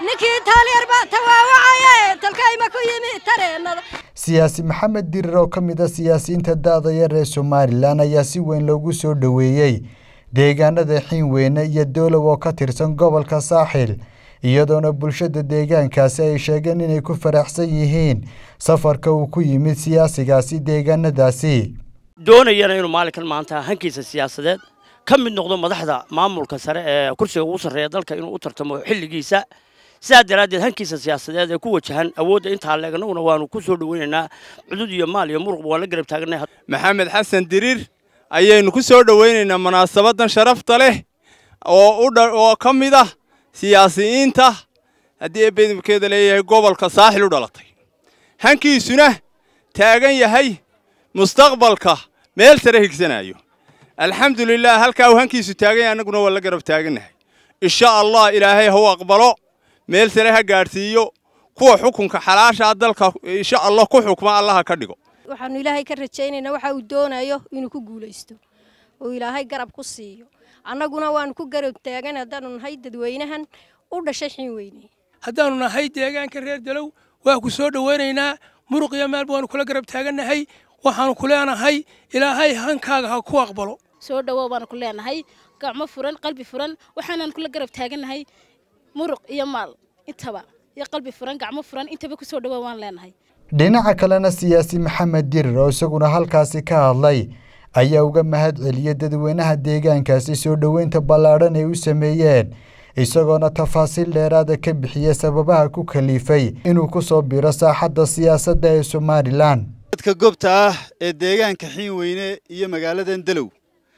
ninkii taalyar baa tawaawacaya talkayma ku yimi tareennada siyaasi maxamed dirir oo ka mid a siyaasiyiinta da-da yar ee somalilan ayaa si weyn loogu soo dhoweeyey deegaanada xiinweyne iyo doolow oo ka tirsan gobolka saaxil iyadoona bulshada deegaankaasi ay sheegeen inay ku faraxsan yihiin safarka uu ku yimid siyaasigaasi deegaanadaasi doonayana inuu maalinkan maanta hankiisa siyaasadeed ka mid noqdo madaxda maamulka sare ee kursiga ugu sarreeya dalka inuu u tartamo xilligiisa sidaa daraaddeed hankiisa siyaasadeed ee ku wajahan awoodda intaa leeg annaguna waanu ku soo dhoweynaynaa cudud iyo maal iyo muruqba waan la garab taagnay maxamed xasan diriir ayaynu ku soo dhoweynaynaa munaasabadan sharafta leh oo oo ka mid ah siyaasiyiinta haddii eebedibkeeda leeyahay gobolka saaxil u dhalatay hankiisuna taagan yahay mustaqbalka meel sare higsanayo alxamdulilah halkaa uu hankiisu taagan yahay annaguna waa la garab taagannahay insha allah ilaahay ha u aqbalo meel sare ha gaadhsiiyo kuwa xukunka xalaashaa dalka insha allah ku xukma allaha ka dhigo waxaanu ilaahay ka rajaynaynaa waxa uu doonayo inuu ku guulaysto oo ilaahay garab ku siiyo annaguna waanu ku garab taagan haddaanu nahay dadweynahan u dhashay xiinweyne haddaannu nahay deegaanka reer dalow waa ku soo dhoweynaynaa muruq iyo maalba waanu kula garab taagannahay waxaanu ku leenahay ilaahay hankaaga ha ku aqbalo soo dhowow baanu ku leenahay gacmo furan qalbi furan waxaanaan kula garab taagannahay muruq iyo maal intaba iyo qalbi furan gacmo furan intaba ku soo dhowow waan leenahay dhinaca kalena siyaasi maxamed dirir oo isaguna halkaasi ka hadlay ayaa uga mahad celiyey dadweynaha deegaankaasi soo dhoweynta ballaadhan ay u sameeyeen isagoona tafaasiil dheeraada ka bixiyey sababaha ku kaliifay inuu ku soo biro saaxadda siyaasadda ee somalilan dadka gobta ah ee deegaanka xiinweyne iyo magaaladan dalow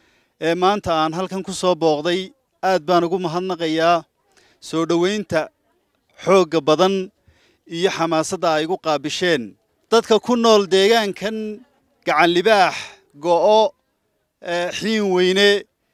ee maanta aan halkan ku soo booqday aad baan ugu mahadnaqayaa soo dhoweynta xoogga badan iyo xamaasadda ay igu qaabisheen dadka ku nool deegaankan gacanlibaax go'o xiinweyne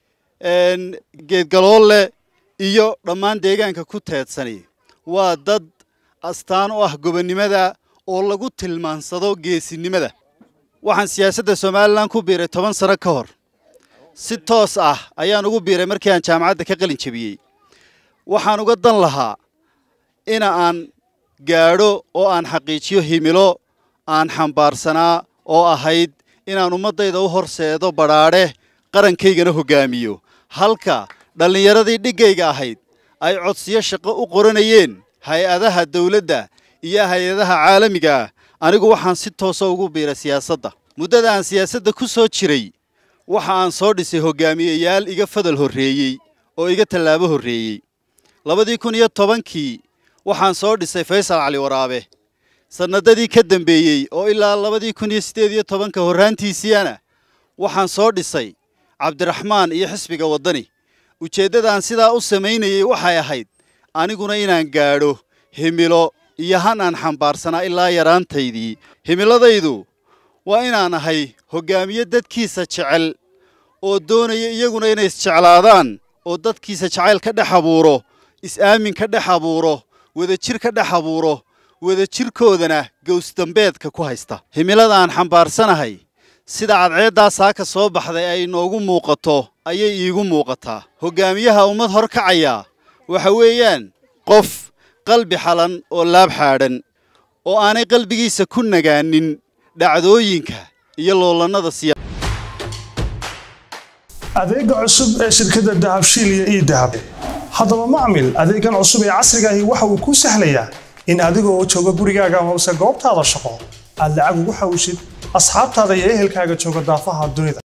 geedgaloolle iyo dhammaan deegaanka ku teedsani waa dad astaan u ah gobonnimada oo lagu tilmaansado geesinimada waxaan siyaasadda somalilan ku biiray toban sano ka hor si toos ah ayaan ugu biiray markii aan jaamacadda ka qalin jebiyey waxaan uga dan lahaa ina aan gaadho oo aan xaqiijiyo himilo aan xambaarsanaa oo ahayd inaan ummaddayda u horseedo badhaadhe qarankaygana hoggaamiyo halka dhallinyaradii dhiggayga ahayd ay codsiyo shaqo u qoranayeen hay-adaha dawladda iyo hay-adaha caalamiga ah anigu waxaan si toosa ugu biiray siyaasadda muddada aan siyaasadda ku soo jiray waxa aan soo dhisay hoggaamiyeyaal iga fadal horreeyey oo iga tallaabo horreeyey labadii kun iyo tobankii waxaan soo dhisay faysal cali waraabe sannadadii ka dambeeyey oo ilaa labadii kun iyo siddeed iyo tobanka horraantiisiiyana waxaan soo dhisay cabdiraxmaan iyo xisbiga waddani ujeeddadaan sidaa u samaynayey waxay ahayd aniguna inaan gaadho himilo iyo han aan xambaarsanaa ilaa yaraantaydii himiladaydu waa inaan ahay hoggaamiye dadkiisa jecel oo doonaya iyaguna inay isjeclaadaan oo dadkiisa jacayl ka dhex abuuro is-aamin ka dhex abuuro wadajir ka dhex abuuro wadajirkoodana gowsdambeedka ku haysta himilada aan xambaarsanahay sida cadceeddaa saaka soo baxday ay inoogu muuqato ayay iigu muuqataa hoggaamiyaha ummad hor kacaya waxa weeyaan qof qalbi xalan oo laab xaadhan oo aanay qalbigiisa ku nagaanin dhacdooyinka iyo loolannada siya adeega cusub ee shirkadda dahabshiil iyo ii dahab haddaba macmil adeegan cusub ee casrigaahi waxa uu kuu sahlayaa in adigoo jooga gurigaaga amase goobtaada shaqo aad lacag ugu xawishid asxaabtaada iyo ehelkaaga jooga daafaha dunida